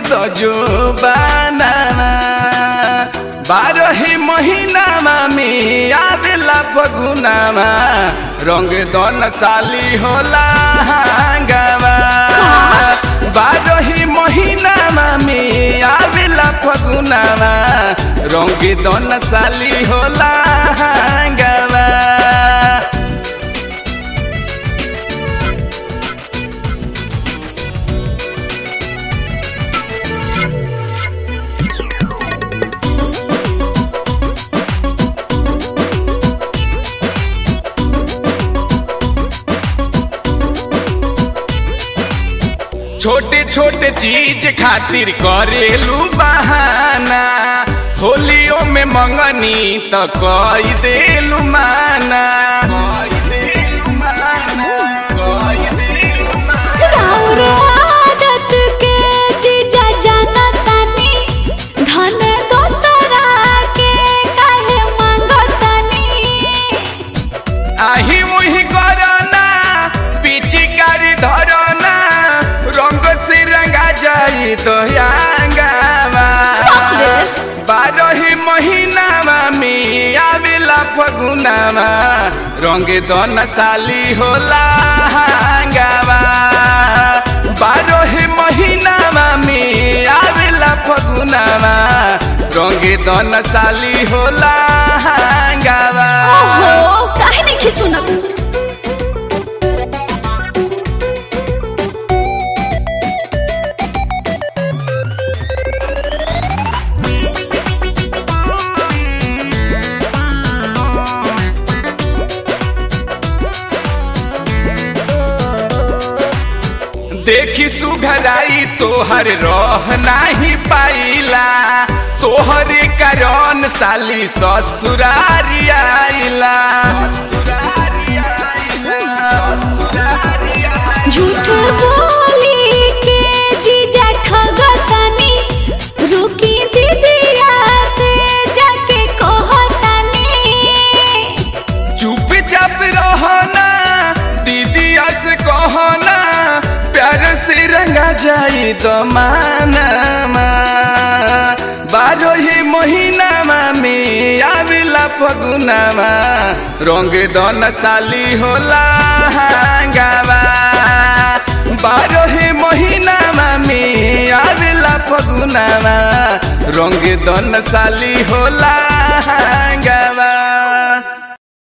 दजो बानामा बारही महिनामा में आवेला फगुनामा रंग दन साली होला हांगावा बारही महिनामा में आवेला फगुनामा रंग दन साली होला हांगावा छोटे छोटे चीज खातिर करेलू बहाना होलियो में मंगनी त कई देलू माना कई देलू माना, कई देलू माना। राउर आदत के जीजा जाना तानी धन दोसरा के काहे मांगतानी आही मुही करना पिचिकारी धरना रंग से रंगा जाई तो यांगावा बारही महीनामा में आवेला फगुनामा रंग दन साली होला हांगावा बारही महीनामा में आवेला फगुनामा रंग दन साली होला हांगावा ओहो काहे नहीं सुनत देखी सुघराई तोहर रह नाही पाइला तोहरे कारण साली ससुरारी आइला ससुरारी आइला, ससुरारी आइला। झूठ बोली के जीजा ठगतानी रुकी दीदिया से जाके कहतानी चुपचाप रहना दीदी से कहना प्यार से रंगा जाई तो मानामा बारही महीनामा में आवेला फगुनामा रंग दन साली होला हांगावा बारही महीनामा में आवेला फगुनामा रंग दन साली होला हांगावा